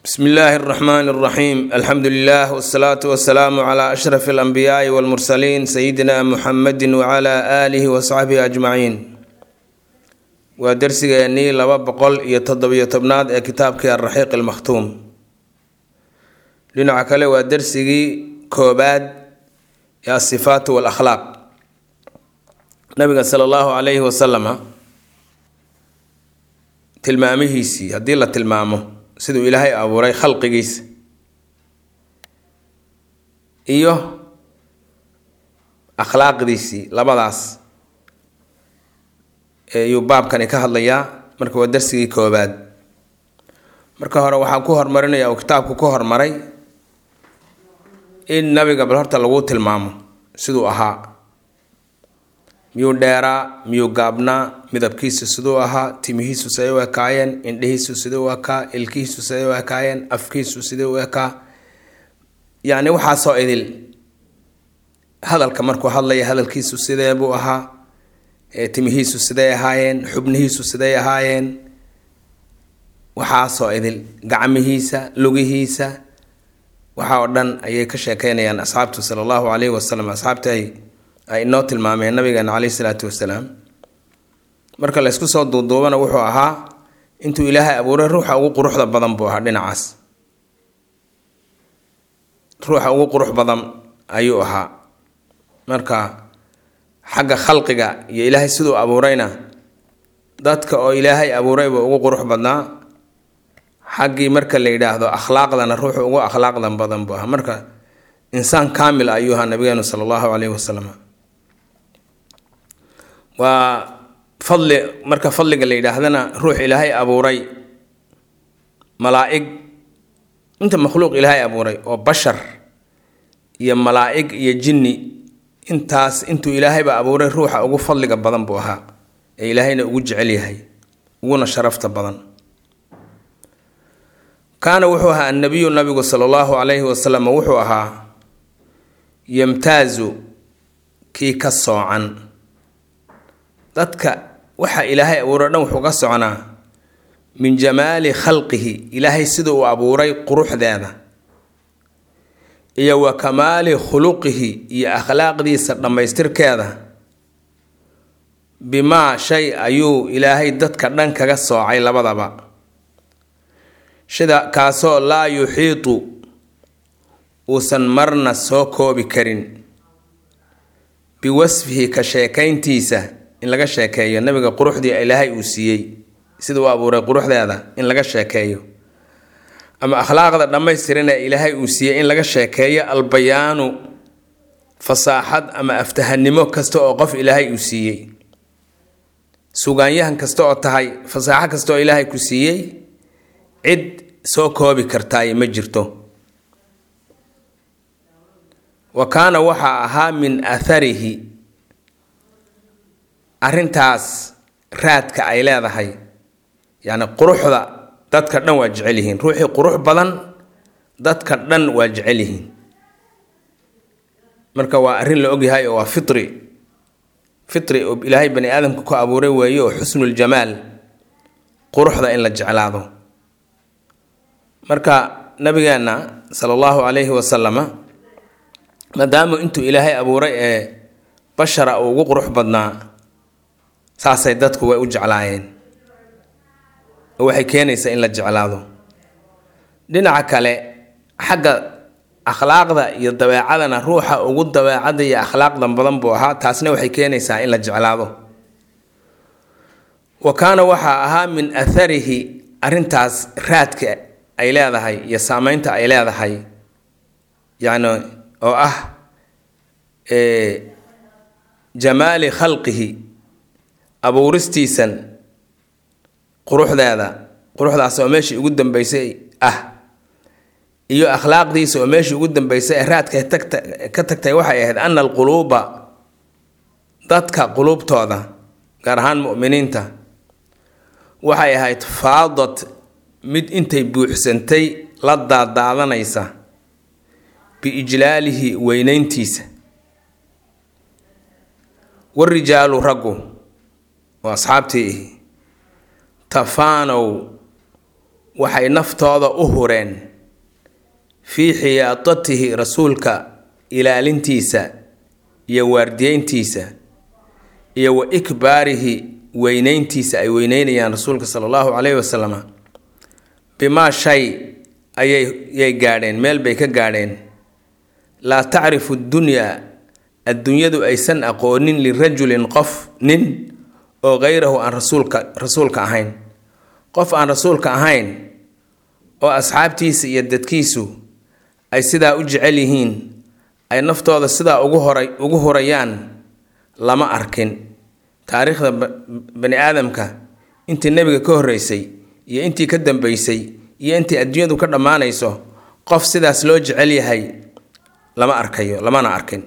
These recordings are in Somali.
bsmi illaahi اraxmaan اraxiim alxamdu lilah wsalaatu wasalaamu cla ashraf alanbiyaai walmursaliin sayidina muxamedi wcla aalihi wasaxbihi ajmaciin waa dersigeennii laba boqol iyo toddobiyo tobnaad ee kitaabkii alraxiiq almakhtuum dhinaca kale waa dersigii koobaad ee asifaatu walakhlaaq nabiga sala allahu calayhi wasalama tilmaamihiisii haddii la tilmaamo siduu ilaahay abuuray khalqigiisa iyo akhlaaqdiisii labadaas ayuu baabkani ka hadlayaa marka waa darsigii koobaad marka hore waxaan ku hormarinaya uu kitaabku ku hormaray in nabiga bal horta lagu tilmaamo siduu ahaa miyuu dheeraa miyuu gaabnaa midabkiisu siduu ahaa timihiisu siday u ekaayeen indhihiisu sidai u ekaa ilkihiisu siday u ekaayeen afkiisu sidai u ekaa yacni waxaasoo idil hadalka markuu hadlaya hadalkiisu sidee buu ahaa timihiisu siday ahaayeen xubnihiisu siday ahaayeen waxaasoo idil gacmihiisa lugihiisa waxa oo dhan ayay ka sheekeynayaan asxaabtu sala allahu calayhi wasalam asxaabta ay ay inoo tilmaameen nabigeena caleyhi salaatu wasalaam marka la ysku soo duuduubana wuxuu ahaa intuu ilaahay abuuray ruuxa ugu quruxda badan buu ahaa dhinacaas ruuxa ugu qurux badan ayuu ahaa marka xagga khalqiga iyo ilaahay siduu abuurayna dadka oo ilaahay abuurayba ugu qurux badnaa xaggii marka la yidhaahdo akhlaaqdana ruuxu ugu akhlaaqdan badan buu ahaa marka insaan kaamil ayuu ahaa nabigeenu sala allahu caleyhi wasalam waa fadli marka fadliga la yidhaahdana ruux ilaahay abuuray malaa-ig inta makhluuq ilaahay abuuray oo bashar iyo malaa-ig iyo jinni intaas intuu ilaahayba abuuray ruuxa ugu fadliga badan buu ahaa ee ilaahayna ugu jecel yahay uguna sharafta badan kaana wuxuu ahaa annabiyu nabigu sala allahu calayhi wasalam wuxuu ahaa yamtaazu kii ka soocan dadka waxa ilaahay abuuray dhan wuxuu ka soconaa min jamaali khalqihi ilaahay sida uu abuuray quruxdeeda iyo wa kamaali khuluqihi iyo akhlaaqdiisa dhammaystirkeeda bimaa shay ayuu ilaahay dadka dhan kaga soocay labadaba sida kaasoo laa yuxiitu uusan marna soo koobi karin biwasfihi ka sheekayntiisa in laga sheekeeyo nabiga quruxdii ilaahay uu siiyey sida uu abuuray quruxdeeda in laga sheekeeyo ama akhlaaqda dhammaystiran ee ilaahay uu siiyey in laga sheekeeyo albayaanu fasaaxad ama aftahanimo kasta oo qof ilaahay uu siiyey sugaanyahan kasta oo tahay fasaaxo kasta oo ilaahay ku siiyey cid soo koobi kartaay ma jirto wa kaana waxaa ahaa min atharihi arrintaas raadka ay leedahay yacni quruxda dadka dhan waa jecel yihiin ruuxii qurux badan dadka dhan waa jecel yihiin marka waa arrin la ogyahay oo waa fitri fitri oo ilaahay bani aadamka ku abuuray weeye oo xusnuljamaal quruxda in la jeclaado marka nabigeenna sala allahu calayhi wasalama maadaama intuu ilaahay abuuray ee bashara uu ugu qurux badnaa saasay dadku way u jeclaayeen oo waxay keenaysaa in la jeclaado dhinaca kale xagga akhlaaqda iyo dabeecadana ruuxa ugu dabeecada iyo akhlaaqdan badan buu ahaa taasna waxay keenaysaa in la jeclaado wa kaana waxaa ahaa min atharihi arrintaas raadka ay leedahay iyo saameynta ay leedahay yacni oo ah jamaali khalqihi abuuristiisan quruxdeeda quruxdaas oo meeshii ugu dambeysay ah iyo akhlaaqdiisa oo meeshii ugu dambeysay ee raadka tagta ka tagtay waxay ahayd ana alquluuba dadka quluubtooda gaar ahaan mu'miniinta waxay ahayd faadad mid intay buuxsantay la daadaadanaysa biijlaalihi weynayntiisa warijaalu raggu oo asxaabtii tafaanow waxay naftooda u hureen fii xiyaadatihi rasuulka ilaalintiisa iyo waardiyeyntiisa iyo wa ikbaarihi weyneyntiisa ay weyneynayaan rasuulka sala allahu caleyhi wasalam bimaa shay ayay gaadheen meel bay ka gaadheen laa tacrifu dunyaa adduunyadu aysan aqoonin lirajulin qof nin oo kayrahu aan rasuulka rasuulka ahayn qof aan rasuulka ahayn oo asxaabtiisa iyo dadkiisu ay sidaa u jecel yihiin ay naftooda sidaa ugu horay ugu hurayaan lama arkin taariikhda bani aadamka intii nebiga ka horreysay iyo intii ka dambeysay iyo intii adduunyadu ka dhammaanayso qof sidaas loo jecel yahay lama arkayo lamana arkin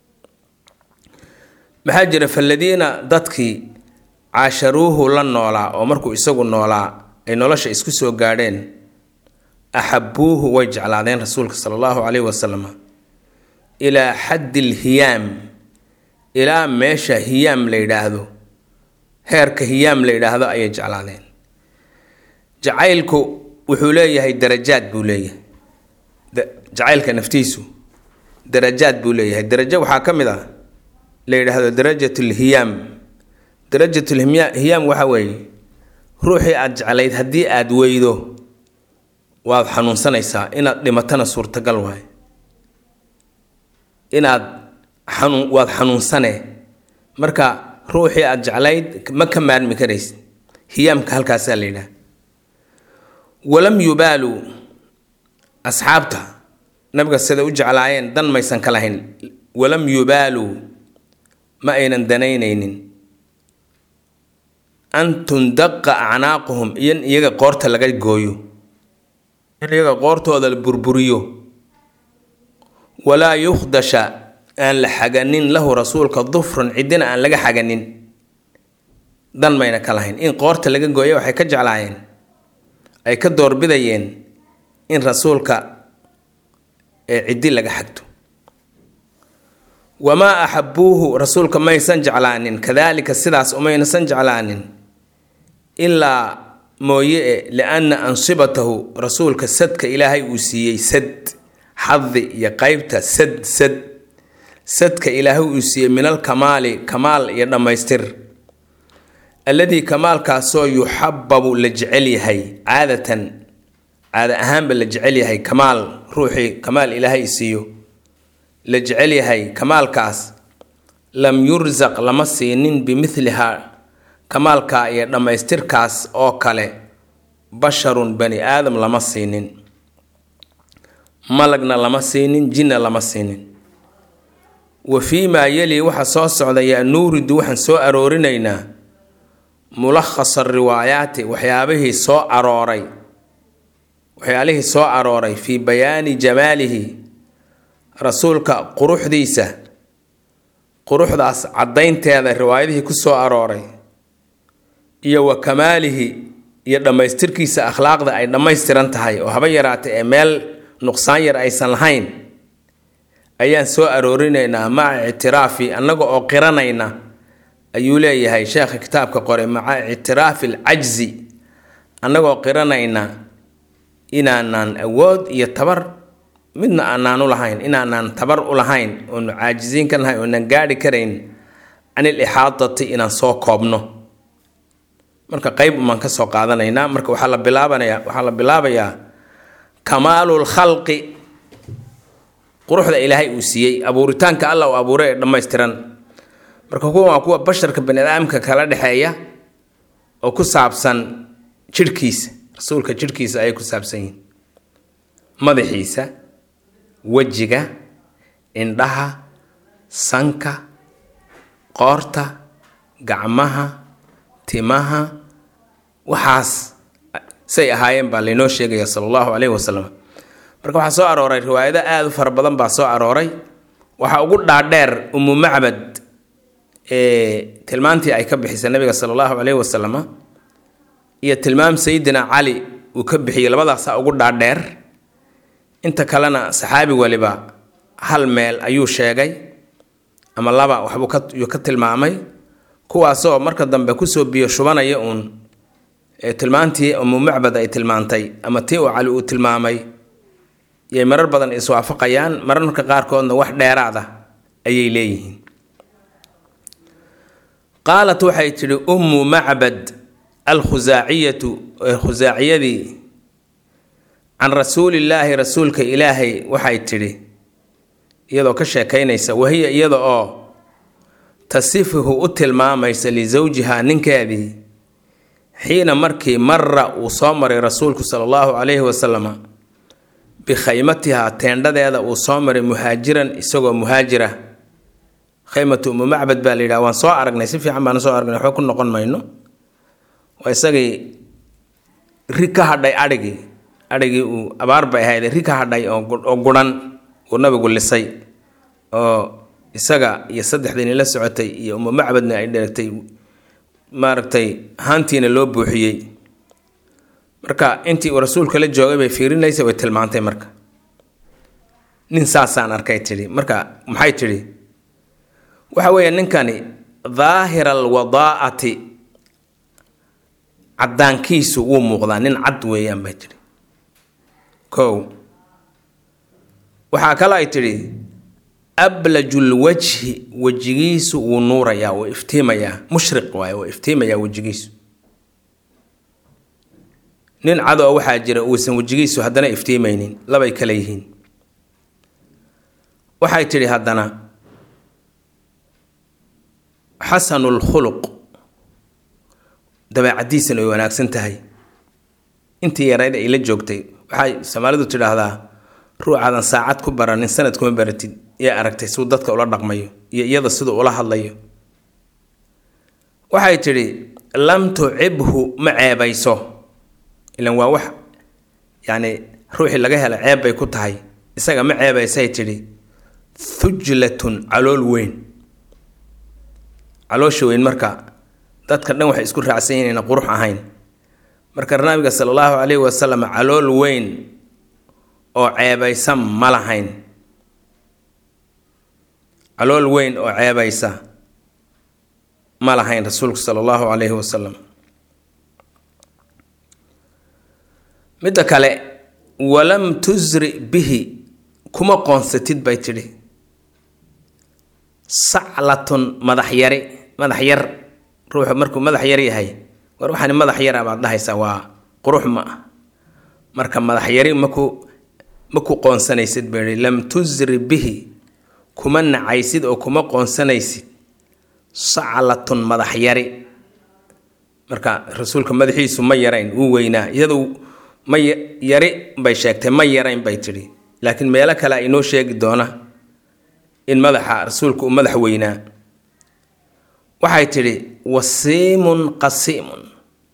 maxaa jira faladiina dadkii caasharuuhu la noolaa oo markuu isagu noolaa ay nolosha isku soo gaadheen axabuuhu way jeclaadeen rasuulka sala allahu caleyhi wasalam ilaa xaddi lhiyaam ilaa meesha hiyaam la yidhaahdo heerka hiyaam la yidhaahdo ayay jeclaadeen jacaylku wuxuu leeyahay darajaad buu leeyahay jacaylka naftiisu darajaad buu leeyahay darajo waxaa ka mid ah la yidhaahdo darajatulhiyaam darajatulhiyaam waxa weeye ruuxii aada jeclayd haddii aada weydo waad xanuunsanaysaa inaad dhimatana suurtagal waaye inaad xanuun waad xanuunsane marka ruuxii aada jeclayd ma ka maarmi karaysid hiyaamka halkaasaa la yidhaha walam yubaaluu asxaabta nabiga sida u jeclaayeen dan maysan ka lahayn walam yubaaluu ma aynan danaynaynin an tundaqa acnaaquhum iyo in iyaga qoorta laga gooyo in iyaga qoortooda la burburiyo walaa yukhdasha aan la xaganin lahu rasuulka dufrun ciddina aan laga xaganin dan mayna ka lahayn in qoorta laga gooya waxay ka jeclaayeen ay ka doorbidayeen in rasuulka ee ciddi laga xagto wamaa axabuuhu rasuulka maysan jeclaanin kadaalika sidaas umaynasan jeclaanin ilaa mooye e lianna ansibatahu rasuulka sadka ilaahay uu siiyey sad xadi iyo qeybta sad sad sadka ilaahay uu siiyey min alkamaali kamaal iyo dhammaystir alladii kamaalkaasoo yuxababu la jecel yahay caadatan caada ahaanba la jecel yahay kamaal ruuxii kamaal ilaahay siiyo la jecel yahay kamaalkaas lam yursaq lama siinin bimithlihaa kamaalka iyo dhammaystirkaas oo kale basharun bani aadam lama siinin malagna lama siinin jinna lama siinin wa fii maa yeli waxa soo socda yaa nuuridu waxaan soo aroorinaynaa mulakhasa riwaayaati waxyaabihii soo arooray waxyaalihii soo arooray fii bayaani jamaalihi rasuulka quruxdiisa quruxdaas caddaynteeda riwaayadihii ku soo arooray iyo wa kamaalihi iyo dhammaystirkiisa akhlaaqda ay dhammaystiran tahay oo haba yaraatay ee meel nuqsaan yar aysan lahayn ayaan soo aroorinaynaa maca ictiraafi annaga oo qiranayna ayuu leeyahay sheekha kitaabka qoray maca ictiraafi alcajzi annagoo qiranayna inaanaan awood iyo tabar midna aanaan u lahayn inaanaan tabar u lahayn oonu caajisiin ka nahay oonan gaadhi karayn can il ixaadati inaan soo koobno marka qeyb umaan ka soo qaadanaynaa marka waxaa la bilaabanaya waxaa la bilaabayaa kamaalul khalqi quruxda ilaahay uu siiyey abuuritaanka alla uu abuuray ee dhammaystiran marka kuwan waa kuwa basharka bani aadamka kala dhexeeya oo ku saabsan jidhkiisa rasuulka jidhkiisa ayay ku saabsan yihiin madaxiisa wejiga indhaha sanka qoorta gacmaha timaha waxaas say ahaayeen baa laynoo sheegaya sala allahu caleyhi wasalam marka waxaa soo arooray riwaayado aada u fara badan baa soo arooray waxaa ugu dhaadheer umu macbad ee tilmaantii ay ka bixisay nabiga sala allahu caleyhi wasalam iyo tilmaam sayidina cali uu ka bixiyey labadaasaa ugu dhaadheer inta kalena saxaabi waliba hal meel ayuu sheegay ama laba waxbuu ka tilmaamay kuwaasoo marka dambe kusoo biyo shubanaya uun ee tilmaantii umu macbad ay tilmaantay ama tii uu cali uu tilmaamay yay marar badan iswaafaqayaan mararka qaarkoodna wax dheeraada ayay leeyihiin qaalat waxay tidhi ummu macbad alkhusaaciyatu khusaaciyadii can rasuulillaahi rasuulka ilaahay waxay tidhi iyadoo ka sheekaynaysa wahiya iyada oo tasifuhu u tilmaamaysa lisawjihaa ninkeedii xiina markii mara uu soo maray rasuulku sala allahu calayhi wasalama bikhaymatihaa teendhadeeda uu soo maray muhaajiran isagoo muhaajira khaymatu umu macbad baa la yidhaha waan soo aragnay si fiican baana soo aragnay waxba ku noqon mayno waa isagii rig ka hadhay adhigii adhigii uu abaar bay ahayd rig ka hadhay oo guran uu nabigu lisay oo isaga iyo saddexdiini la socotay iyo umu macbadna ay dheregtay maaragtay haantiina loo buuxiyey marka intii uu rasuulka la joogay bay fiirinaysa way tilmaantay marka nin saasaan arkay tidhi marka maxay tidhi waxa weeye ninkani daahira alwadaa'ati caddaankiisu wuu muuqdaa nin cad weeyaan bay tidhi kow waxaa kale ay tidhi ablajul wajhi wejigiisu wuu nuurayaa wuu iftiimayaa mushriq waaye wuu iftiimayaa wejigiisu nin cad oo waxaa jira uusan wejigiisu haddana iftiimaynin labay kale yihiin waxay tidhi haddana xasanulkhuluq dabeecadiisana way wanaagsan tahay intii yarayd ay la joogtay waxay soomaalidu tidhaahdaa ruucaadan saacad ku baranin sanad kuma baratid yaa aragtay siduu dadka ula dhaqmayo iyo iyada siduu ula hadlayo waxay tidhi lam tucibhu ma ceebayso ilan waa wax yacni ruuxii laga hela ceeb bay ku tahay isaga ma ceebaysay tidhi thujlatun calool weyn caloosha weyn marka dadka dhan waxay isku raacsan yihin inayna qurux ahayn marka nabiga sala allahu calayhi wasalam calool weyn oo ceebaysa ma lahayn calool weyn oo ceebaysa ma lahayn rasuulku sala allahu calayhi wasalam midda kale walam tusri bihi kuma qoonsatid bay tidhi saclatun madax yari madax yar ruuxu markuu madax yar yahay war waxaani madax yara baad dhahaysaa waa qurux ma ah marka madax yari maku maku qoonsanaysid bay ihi lam tusri bihi kuma nacaysid oo kuma qoonsanaysid saclatun madax yari marka rasuulka madaxiisu ma yarayn wuu weynaa iyadu ma yari bay sheegtay ma yarayn bay tidhi laakiin meelo kale a inoo sheegi doona in madaxa rasuulku uu madax weynaa waxay tidhi wasiimun qasiimun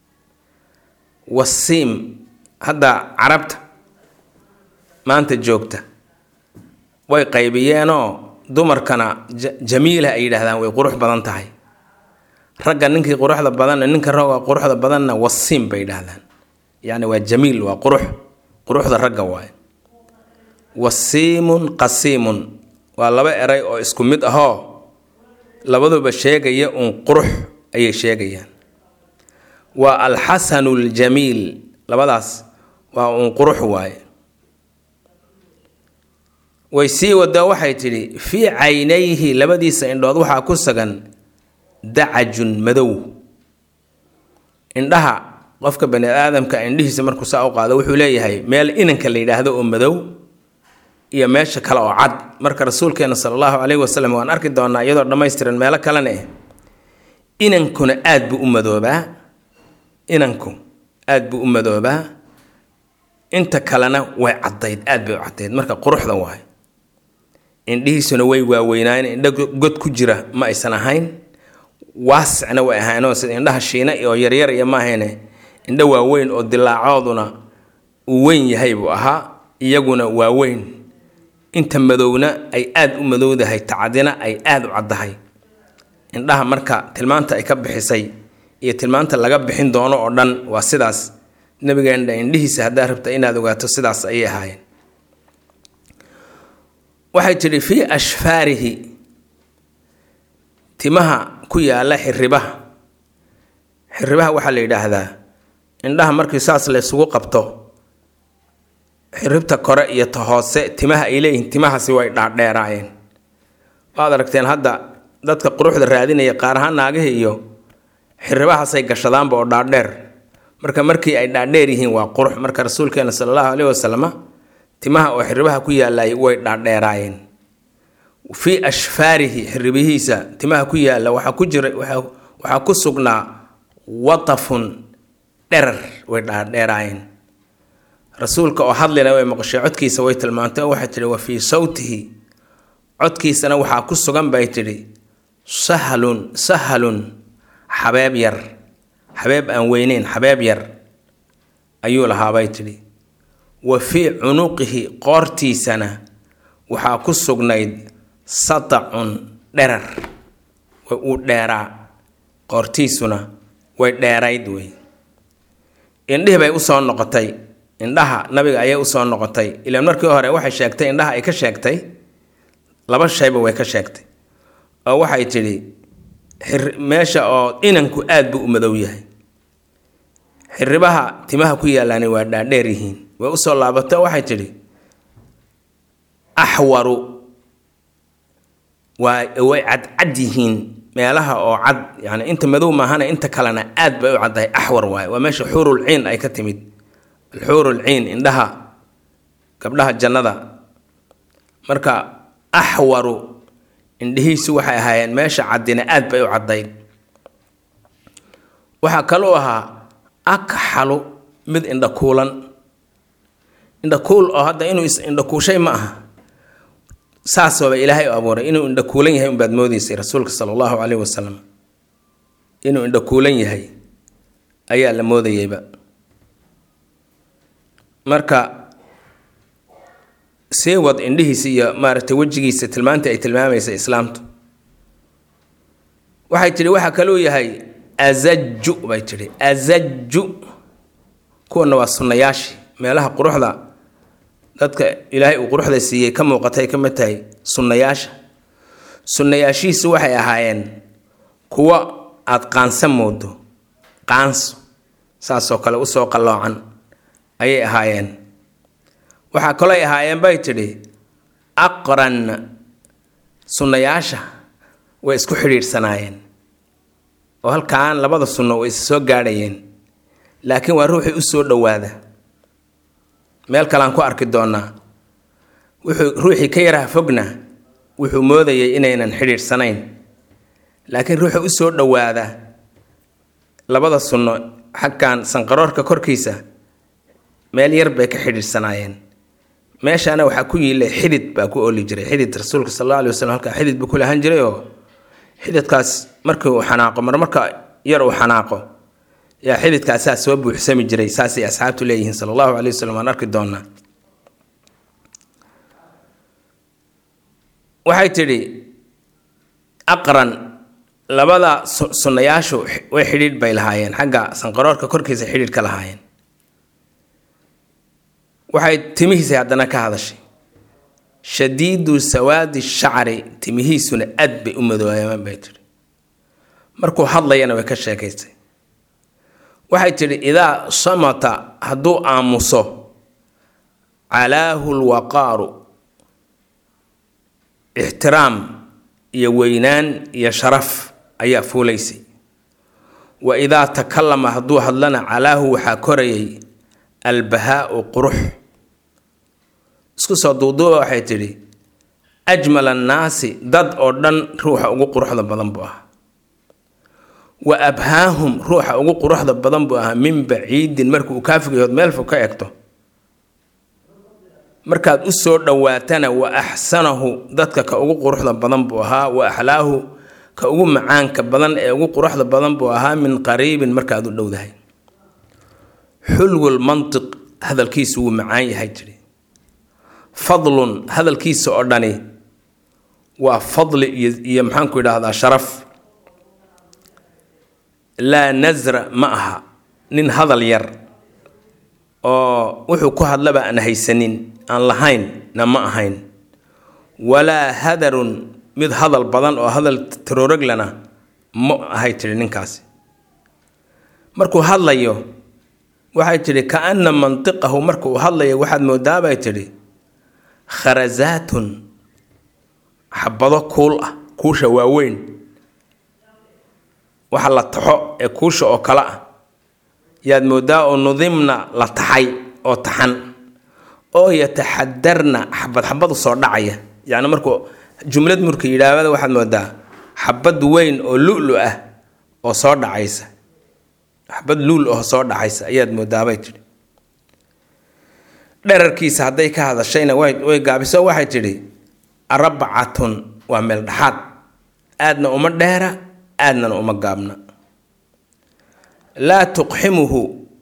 wasiim hadda carabta maanta joogta way qaybiyeenoo dumarkana jamiila ay yidhaahdaan way qurux badan tahay ragga ninkii quruxda badanna ninka ragga quruxda badanna wasiim bay yidhaahdaan yacni waa jamiil waa qurux quruxda ragga waaye wasiimun qasiimun waa laba eray oo isku mid ahoo labaduba sheegaya uun qurux ayay sheegayaan waa alxasanu ljamiil labadaas waa uun qurux waaye way sii wadaa waxay tidhi fii caynayhi labadiisa indhood waxaa ku sagan dacajun madow indhaha qofka bani aadamka indhihiisa markuu saa u qaado wuxuu leeyahay meel inanka la yidhaahdo oo madow iyo meesha kale oo cad marka rasuulkeena sala allahu caleyhi wasalam waan arki doonaa iyadoo dhammaystiran meelo kalena eh inankuna aad buu u madoobaa inanku aad buu u madoobaa inta kalena way caddayd aad bay u caddayd marka quruxda waay indhihiisuna way waaweynaayen indho god ku jira ma aysan ahayn waasicna way ahaynoo sida indhaha shiina oo yaryar iyo maahayne indho waaweyn oo dilaacooduna uu weyn yahay buu ahaa iyaguna waa weyn inta madowna ay aad u madowdahay tacadina ay aad u caddahay indhaha marka tilmaanta ay ka bixisay iyo tilmaanta laga bixin doono oo dhan waa sidaas nabigeena indhihiisa haddaa rabta inaad ogaato sidaas ayay ahaayeen waxay tidhi fii ashfaarihi timaha ku yaala xiribaha xiribaha waxaa la yidhaahdaa indhaha markii saas la isugu qabto xiribta kore iyo ta hoose timaha ay leeyihiin timahaasi way dhaadheeraayeen waad aragteen hadda dadka quruxda raadinaya qaar ahaan naagihii iyo xiribahaasay gashadaanba oo dhaadheer marka markii ay dhaadheer yihiin waa qurux marka rasuulkeena sala allahu caleyhi wasalama timaha oo xiribaha ku yaalay way dhaadheeraayeen fii ashfaarihi xiribihiisa timaha ku yaalla waxaa ku jira waxaa ku sugnaa watafun dherar way dhaadheeraayeen rasuulka oo hadlina way maqashay codkiisa way tilmaantay oo waxay tidhi wa fii sawtihi codkiisana waxaa ku sugan bay tidhi sahlun sahalun xabeeb yar xabeeb aan weyneyn xabeeb yar ayuu lahaabay tidhi wa fii cunuqihi qoortiisana waxaa ku sugnayd satacun dherar way uu dheeraa qoortiisuna way dheerayd wey indhihii bay usoo noqotay indhaha nabiga ayay usoo noqotay ilaan markii hore waxay sheegtay indhaha ay ka sheegtay laba shayba way ka sheegtay oo waxay tidhi meesha oo inanku aad buu u madow yahay xiribaha timaha ku yaalaani waa dhaadheer yihiin way usoo laabatay oo waxay tidhi axwaru waa way cadcad yihiin meelaha oo cad yani inta madow maahana inta kalena aad bay u caddahay axwar waaye waa meesha xuurul ciin ay ka timid alxuurul ciin indhaha gabdhaha jannada marka axwaru indhihiisu waxay ahaayeen meesha caddina aad bay u caddayd waxaa kaluu ahaa akxalu mid indhakuulan indhakuul oo hadda inuu is indhakuushay ma aha saasooba ilaahay u abuuray inuu indhakuulan yahay unbaad moodeysay rasuulka sala allahu caleyhi wasalam inuu indhakuulan yahay ayaa la moodayeyba marka sii wad indhihiisa iyo maaragtay wejigiisa tilmaantii ay tilmaamaysa islaamtu waxay tidhi waxaa kaluu yahay azaju bay tidhi azaju kuwana waa sunnayaashii meelaha quruxda dadka ilaahay uu quruxda siiyey ka muuqatay ka mid tahay sunnayaasha sunnayaashiisu waxay ahaayeen kuwo aada qaansa moodo qaanso saasoo kale usoo qalloocan ayay ahaayeen waxaa kalooy ahaayeen bay tidhi aqran sunnayaasha way isku xidhiidhsanaayeen oo halkaan labada sunno way is soo gaadhayeen laakiin waa ruuxii u soo dhowaada meel kalean ku arki doonaa wuxuu ruuxii ka yaraha fogna wuxuu moodayay inaynan xidhiidhsanayn laakiin ruuxii u soo dhowaada labada sunno xagkan sanqaroorka korkiisa meel yar bay ka xidhiidhsanaayeen meeshaana waxaa ku yiilay xidid baa ku ooli jiray xidid rasuulka sal alla alay waslm halkaa xidid buu ku lahan jiray oo xididkaas markii uu xanaaqo mar marka yar uu xanaaqo yaa xididkaasaa soo buuxsami jiray saasay asxaabtu leeyihiin sala allahu calay waslm waan arki doonaa waxay tidhi aqran labada sunnayaashu way xidhiidh bay lahaayeen xagga sanqaroorka korkiisa xidhiidh ka lahaayeen waxay timihiisa haddana ka hadashay shadiidu sawaadi shacri timihiisuna aad bay u madooyaan bay tidhi markuu hadlayana way ka sheekaysay waxay tidhi idaa samata hadduu aamuso calaahu lwaqaaru ixtiraam iyo weynaan iyo sharaf ayaa fuulaysay wa idaa takallama hadduu hadlana calaahu waxaa korayay albahaau qurux isku soo duuduuba waxay tidhi ajmal annaasi dad oo dhan ruuxa ugu quruxda badan buu ahaa wa abhaahum ruuxa ugu quruxda badan buu ahaa min baciidin marka uu kaafigayood meel fog ka egto markaad u soo dhowaatana wa axsanahu dadka ka ugu quruxda badan buu ahaa wa axlaahu ka ugu macaanka badan ee ugu quruxda badan buu ahaa min qariibin markaad u dhowdahay xulwul mantiq hadalkiisu wuu macaan yahay jiri fadlun hadalkiisa oo dhani waa fadli iyo iyo maxaanku idhaahdaa sharaf laa nasra ma aha nin hadal yar oo wuxuu ku hadlaba aan haysanin aan lahayn na ma ahayn walaa hadarun mid hadal badan oo hadal tarooroglana ma ahay tiri ninkaasi markuu hadlayo waxay tidhi kaana mantiqahu marka uu hadlaya waxaad moodaa bay tidhi kharasaatun xabado kuul ah kuusha waaweyn waxa la taxo ee kuusha oo kale ah yaad moodaa oo nudimna la taxay oo taxan oo yataxadarna xabad xabadu soo dhacaya yacni markuu jumlad murka yidhaahda waxaad moodaa xabad weyn oo lulu ah oo soo dhacaysa xabad luul oo soo dhacaysa ayaad moodaabay tidhi dherarkiisa hadday ka hadashayna way gaabiso waxay tidhi arbacatun waa meel dhexaad aadna uma dheera aadnana uma gaabna laa tuqximuhu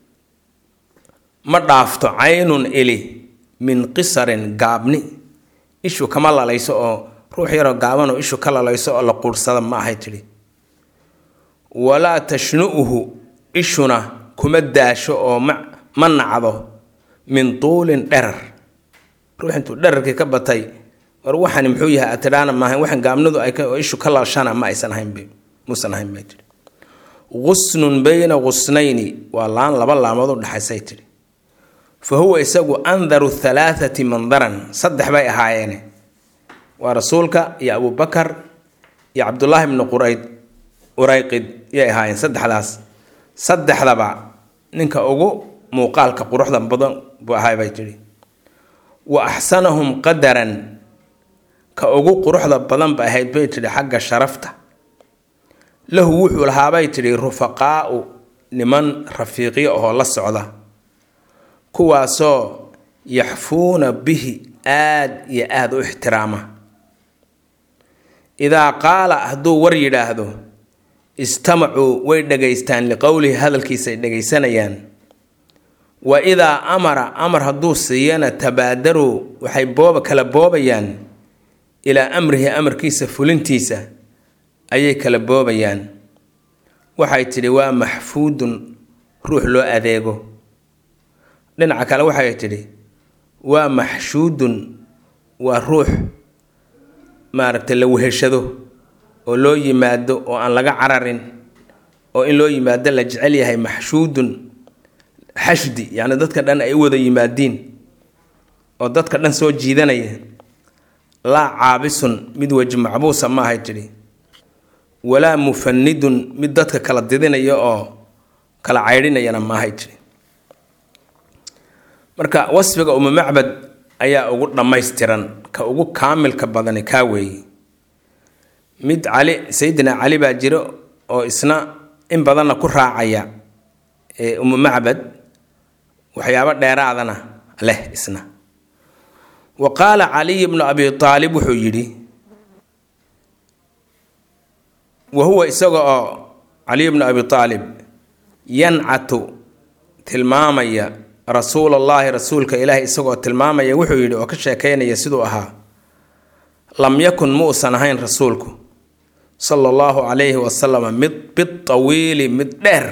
ma dhaafto caynun ili min qisarin gaabni ishu kama lalayso oo ruux yaroo gaabanoo ishu ka lalayso oo la quursada ma ahay tidhi walaa tashnu'uhu ishuna kuma daasho oo ma nacdo min tuulin dherar ruux intuu dherarkii ka batay war waxani muxuu yahay atidhaana maahayn waxan gaabnadu ay ishu ka lalshana ma aysan ahaynb muusan ahayn bay tihi qusnun bayna qusnayni waa laan laba laamood u dhexaysay tidhi fa huwa isagu andaru halaathati mandaran saddex bay ahaayeene waa rasuulka iyo abubakar iyo cabdullaahi bnu qurayd urayqid yay ahaayeen saddexdaas saddexdaba ninka ugu muuqaalka quruxda badan buu ahay bay tidhi wa axsanahum qadaran ka ugu quruxda badan ba ahayd bay tidhi xagga sharafta lahu wuxuu lahaabay tidhi rufaqaa'u niman rafiiqyo ahoo la socda kuwaasoo yaxfuuna bihi aad iyo aada u ixtiraama idaa qaala hadduu war yidhaahdo istamacuu way dhegaystaan liqowlihi hadalkiisaay dhegaysanayaan wa idaa amara amar hadduu siiyana tabaadaruu waxay booba kala boobayaan ilaa amrihi amarkiisa fulintiisa ayay kala boobayaan waxay tidhi waa maxfuudun ruux loo adeego dhinaca kale waxay tidhi waa maxshuudun waa ruux maaragtay la weheshado oo loo yimaado oo aan laga cararin oo in loo yimaado la jecel yahay maxshuudun xashdi yacni dadka dhan ay u wada yimaadiin oo dadka dhan soo jiidanaya laa caabisun mid weji macbuusa ma ahay tidhi walaa mufanidun mid dadka kala didinaya oo kala caydhinayana ma ahay tidhi marka wasfiga umu macbad ayaa ugu dhammaystiran ka ugu kaamilka badani kaa weeye mid cali sayidina cali baa jiro oo isna in badanna ku raacaya ee umu macbad waxyaabo dheeraadana leh isna wa qaala caliy bnu abi aalib wuxuu yidhi wa huwa isaga oo caliy bnu abi aalib yancatu tilmaamaya rasuulallaahi rasuulka ilaahi isagoo tilmaamaya wuxuu yidhi oo ka sheekaynaya siduu ahaa lam yakun muusan ahayn rasuulku sala allahu calayhi wasalam mid bitawiili mid dheer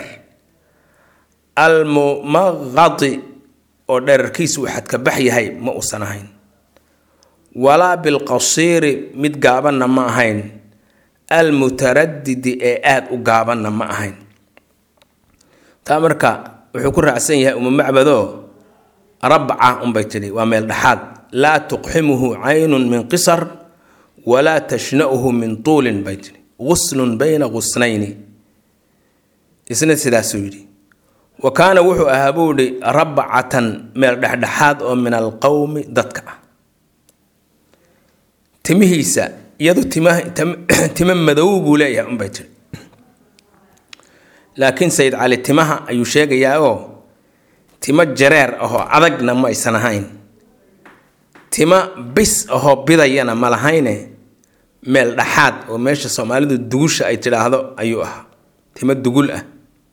almumaqadi oo dherarkiisu uu xadkabax yahay ma uusan ahayn walaa bilqasiiri mid gaabanna ma ahayn almutaradidi ee aada u gaabanna ma ahayn taa marka wuxuu ku raacsan yahay uma macbadoo rabca unbay tidhi waa meel dhexaad laa tuqximuhu caynun min qisar walaa tashna'uhu min tuulin bay tidhi guslun bayna gusnayni isna sidaasuu yidhi wa kaana wuxuu ahaa buu yidhi rabcatan meel dhexdhexaad oo min alqowmi dadka ah timihiisa iyadu timo madow buu leeyahay unbay tidhi laakiin sayid cali timaha ayuu sheegayaa oo timo jareer ahoo adagna ma aysan ahayn timo bis ahoo bidayana ma lahayne meel dhaxaad oo meesha soomaalidu dugusha ay tidhaahdo ayuu ahaa timo dugul ah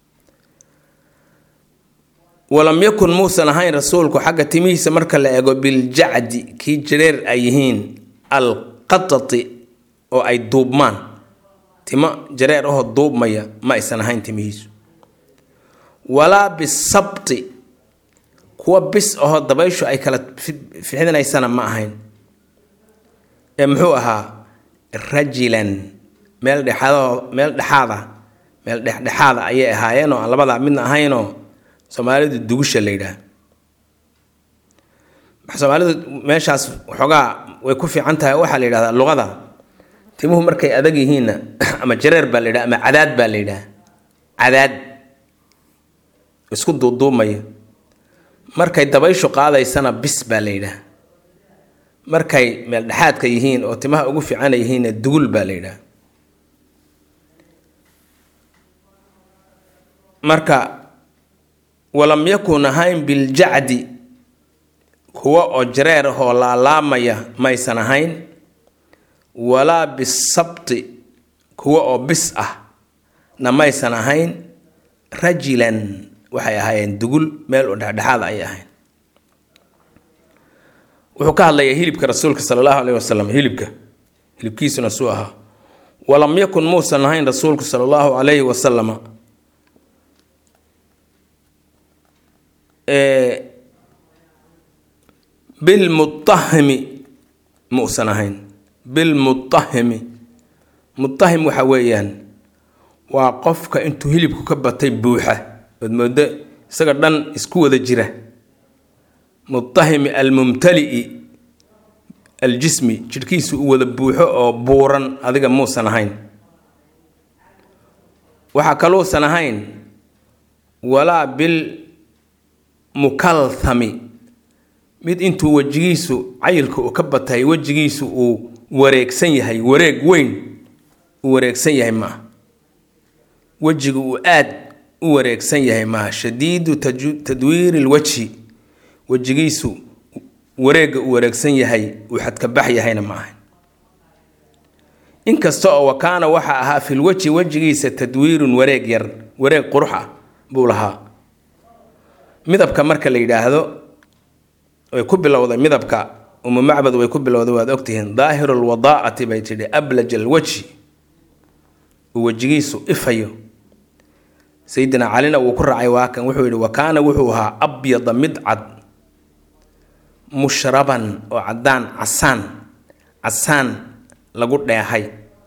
walam yakun muusan ahayn rasuulku xagga timihiisa marka la eego biljacdi kii jareer ay yihiin alqatati oo ay duubmaan timo jareer ahoo duubmaya ma aysan ahayn timihiisu walaa bisabti kuwa bis ahoo dabayshu ay kala fixinaysana ma ahayn ee muxuu ahaa rajilan meel dhexaadoo meel dhexaada meel dhexdhexaada ayay ahaayeen oo aan labadaa midna ahaynoo soomaalidu dugusha la yidhaah soomaalidu meeshaas waxoogaa way ku fiican tahay waxaa la yidhahdaa luqada timuhu markay adag yihiinna ama jareer baa la yidhaha ama cadaad baa la yidhaha cadaad isku duuduumaya markay dabayshu qaadaysana bis baa la yidhaha markay meel dhexaadka yihiin oo timaha ugu fiicana yihiinna dugul baa la yidhaha marka walam yakun ahayn biljacdi kuwa oo jareer ahoo laalaamaya maysan ahayn walaa bisabti kuwa oo bis ah na maysan ahayn rajilan waxay ahaayeen dugul meel oo dhexdhexaad ay ahayn wuxuu ka hadlayaa hilibka rasuulka sala allahu aleyhi wasalam hilibka hilibkiisuna suu ahaa walam yakun muusan ahayn rasuulku sala allahu calayhi wasalama bilmutahimi muusan ahayn bilmutahimi mutahim waxa weeyaan waa qofka intuu hilibku ka batay buuxa ood moodo isaga dhan isku wada jira mutahimi almumtali'i aljismi jidhkiisu u wada buuxo oo buuran adiga muusan ahayn waxaa kaluusan ahayn walaa bil mukalthami mid intuu wejigiisu cayilka uu ka batay wejigiisu uu wareegsan yahay wareeg weyn uu wareegsan yahay maaha wejiga uu aad u wareegsan yahay maaha shadiidu tadwiiri lwajhi wejigiisu wareegga uu wareegsan yahay uu xadkabax yahayna ma ahayn inkasta oo wakaana waxa ahaa fil wejhi wejigiisa tadwiirun wareeg yar wareeg qurux ah buu lahaa midabka marka la yidhaahdo way ku bilowday midabka umu macbad way ku bilowday waad ogtihiin daahiru lwadaa'ati bay tidhi ablaj alwajhi uu wejigiisu ifayo sayidina calina wuu ku raacay waakan wuxuu yidhi wakaana wuxuu ahaa abyada mid cad mushraban oo caddaan casaan casaan lagu dheehay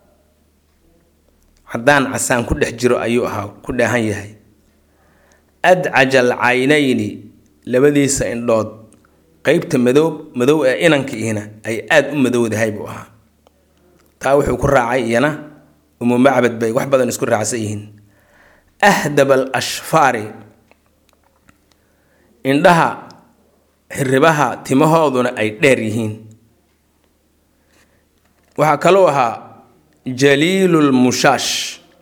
caddaan casaan ku dhex jiro ayuu ahaa ku dheehan yahay adcaja alcaynayni labadiisa indhood qeybta madow madow ee inankiihina ay aada u madowdahay buu ahaa taa wuxuu ku raacay iyana umu macbad bay wax badan isku raacsan yihiin ahdab al ashfaari indhaha xiribaha timahooduna ay dheer yihiin waxaa kaluu ahaa jaliilulmushaash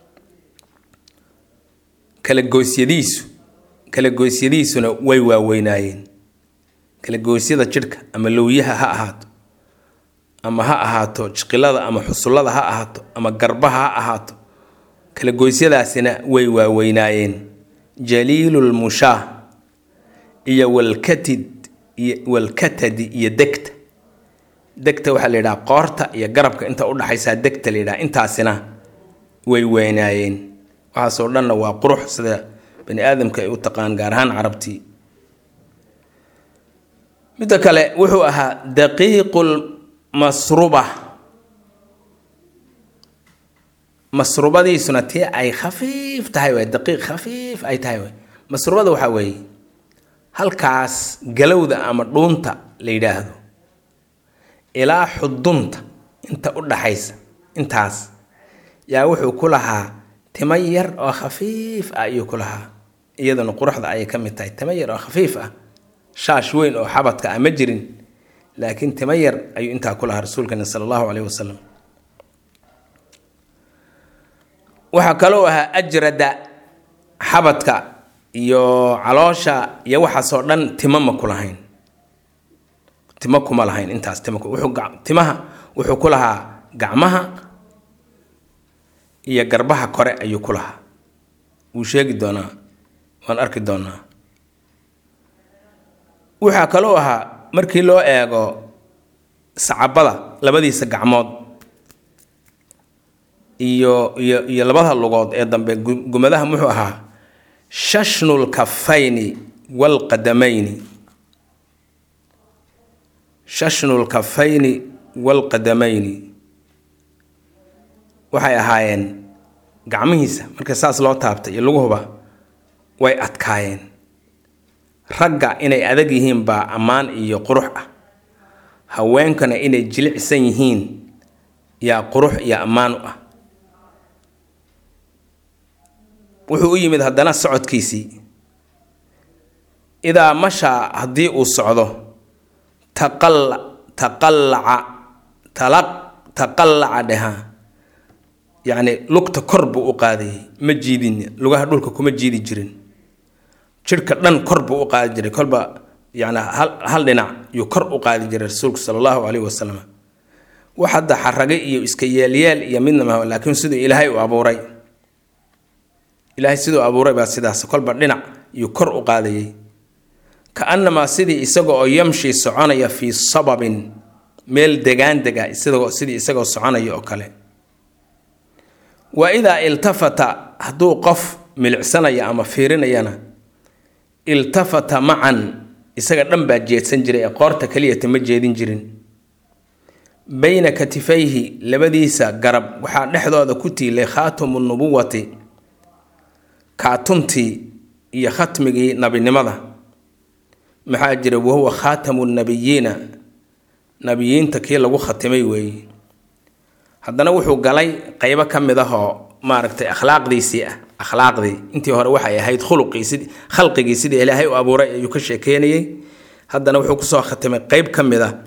kala goosyadiisu kala goosyadiisuna way waaweynaayeen kala goosyada jidhka ama lowyaha ha ahaato ama ha ahaato jiqilada ama xusullada ha ahaato ama garbaha ha ahaato kala goosyadaasina way waaweynaayeen jaliilulmushaah iyo walkatid iyo walkatadi iyo degta degta waxaa la yidhaha qoorta iyo garabka inta udhaxaysaa degta la yidhaha intaasina way weynaayeen waxaasoo dhanna waa qurux sida bani aadamka ay u taqaan gaar ahaan carabtii midda kale wuxuu ahaa daqiiqul masruba masrubadiisuna tii ay khafiif tahay waay daqiiq khafiif ay tahay waay masrubada waxaa weeye halkaas galowda ama dhuunta la yidhaahdo ilaa xudunta inta u dhaxaysa intaas yaa wuxuu ku lahaa timo yar oo khafiif ah ayuu ku lahaa iyaduna quruxda ayay ka mid tahay timo yar oo khafiif ah shaash weyn oo xabadka ah ma jirin laakiin timo yar ayuu intaa ku lahaa rasuulkana sala allahu caleyhi wasalam waxaa kaloo ahaa ajrada xabadka iyo caloosha iyo waxaasoo dhan timo ma ku lahayn timo kuma lahayn intaas timo wuxuu timaha wuxuu ku lahaa gacmaha iyo garbaha kore ayuu ku lahaa wuu sheegi doonaa waan arki doonaa waxaa kaloo ahaa markii loo eego sacabada labadiisa gacmood iyo iyo iyo labada lugood ee dambe gumadaha muxuu ahaa shashnu lkafayni waalqadamayni shashnu lkafayni waalqadamayni waxay ahaayeen gacmihiisa marka saas loo taabtay iyo laguhuba way adkaayeen ragga inay adag yihiin baa ammaan iyo qurux ah haweenkana inay jilicsan yihiin yaa qurux iyo ammaan u ah wuxuu u yimid haddana socodkiisii idaa mashaa haddii uu socdo taqalla taqallaca talaq taqallaca dheha yacni lugta kor buu u qaadayay ma jiidin lugaha dhulka kuma jiidi jirin jidhka dhan kor buu u qaadi jiray kolba yacni hal hal dhinac yuu kor u qaadi jiray rasuulku sala allahu calayhi wasalam wax hadda xarage iyo iska yeelyeel iyo midna maha laakiin siduu ilaahay u abuuray ilaahay siduu abuuray baa sidaas kolba dhinac yuu kor u qaadayay ka annamaa sidii isaga oo yamshi soconaya fii sababin meel degaan dega isagoo sidii isagoo soconaya oo kale wa idaa iltafata hadduu qof milicsanaya ama fiirinayana iltafata macan isaga dhan baa jeedsan jiray ee qoorta keliyata ma jeedin jirin bayna katifayhi labadiisa garab waxaa dhexdooda ku tiilay khaatamu nubuwati kaatuntii iyo khatmigii nabinimada maxaa jira wahuwa khaatamu nabiyiina nabiyiinta kii lagu khatimay weeye haddana wuxuu galay qeybo ka mid ah oo maaragtay akhlaaqdiisii ah akhlaaqdii intii hore waxay ahayd khuluqii sid khalqigii sidii ilaahay u abuuray ayuu ka sheekeynayay haddana wuxuu kusoo khatimay qeyb ka mid ah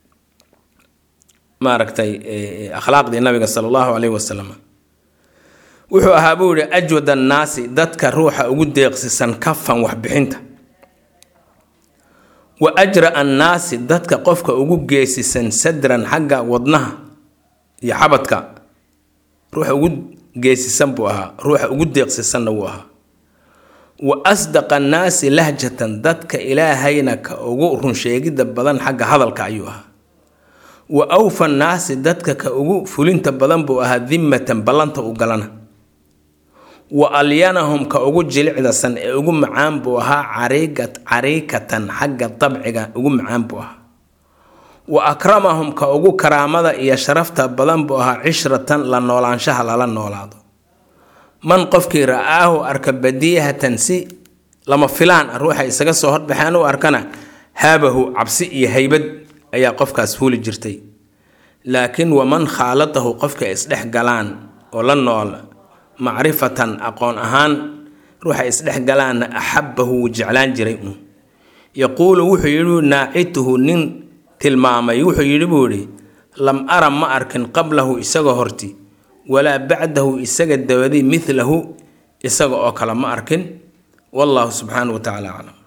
maaragtay akhlaaqdii nabiga sala allahu caleyhi wasalam wuxuu ahaa buu yihi ajwad annaasi dadka ruuxa ugu deeqsisan kafan waxbixinta wa ajra annaasi dadka qofka ugu geesisan sadran xagga wadnaha iyo xabadka ruuxa ugu geesisan buu ahaa ruuxa ugu deeqsisanna wuu ahaa wa asdaqa annaasi lahjatan dadka ilaahayna ka ugu runsheegidda badan xagga hadalka ayuu ahaa wa awfa annaasi dadka ka ugu fulinta badan buu ahaa dimmatan ballanta u galana wa alyanahum ka ugu jilicdasan ee ugu macaan buu ahaa cariigat cariikatan xagga dabciga ugu macaan buu ahaa wa akramahum ka ugu karaamada iyo sharafta badan buu ahaa cishratan la noolaanshaha lala noolaado man qofkii ra-aahu arka badiyahatan si lama filaan ah ruuxa isaga soo horbaxeen u arkana haabahu cabsi iyo haybad ayaa qofkaas huli jirtay laakiin waman khaalatahu qofka isdhex galaan oo la nool macrifatan aqoon ahaan ruuxa isdhex galaanna axabbahu wuu jeclaan jiray uun yaquulu wuxuu yidhi naacituhu nin tilmaamay wuxuu yidhi buu yidhi lam ara ma arkin qablahu isaga horti walaa bacdahu isaga dabadi midlahu isaga oo kale ma arkin wallahu subxaanahu wa tacala aclam